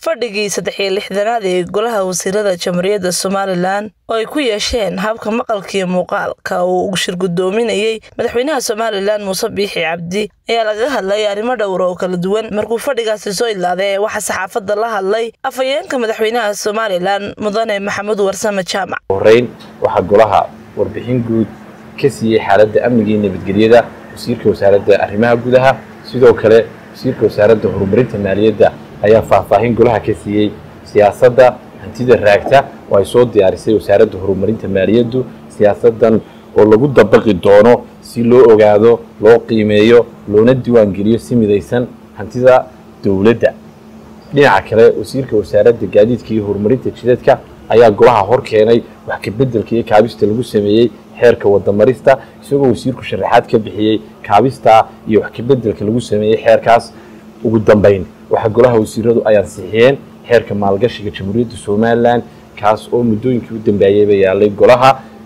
fadhigii saddex iyo lixdanaad ee golaha wasiirada jamhuuriyadda somalilan oo ay ku yeesheen habka maqalkiiyo muuqaalka uu shir guddoominayey madaxweynaha somalilan muuse biixi cabdi ayaa lagaga hadlay arrimo dhowra oo kala duwan markuu fadhigaasi soo idlaaday ee waxaa saxaafadda la hadlay afhayeenka madaxweynaha somalilan mudane maxamuud warsame jaamac horeyn waxaa golaha warbixin guud ka siiyey xaaladda amniga iyo nabadgelyada wasiirka wasaaradda arrimaha gudaha sidoo kale wasiirka wasaaradda horumarinta maaliyadda ayaa faahfaahin golaha ka siiyey siyaasadda hantida raagta oo ay soo diyaarisay wasaaradda horumarinta maaliyaddu siyaasaddan oo lagu dabaqi doono si loo ogaado loo qiimeeyo loona diiwaangeliyo si midaysan hantida dowladda dhinaca kale wasiirka wasaaradda gaadiidka iyo horumarinta jidadka ayaa golaha hor keenay wax kabeddelka iyo kaabista lagu sameeyey xeerka wadamarista isagoo wasiirku sharaxaad ka bixiyey kaabista iyo wax kabeddelka lagu sameeyey xeerkaas ugu dambayn waxaa golaha wasiiradu ay ansixiyeen xeerka maalgashiga jamhuuriyadda somalilan kaas oo muddooyinkii u dambeeyeyba yaalay golaha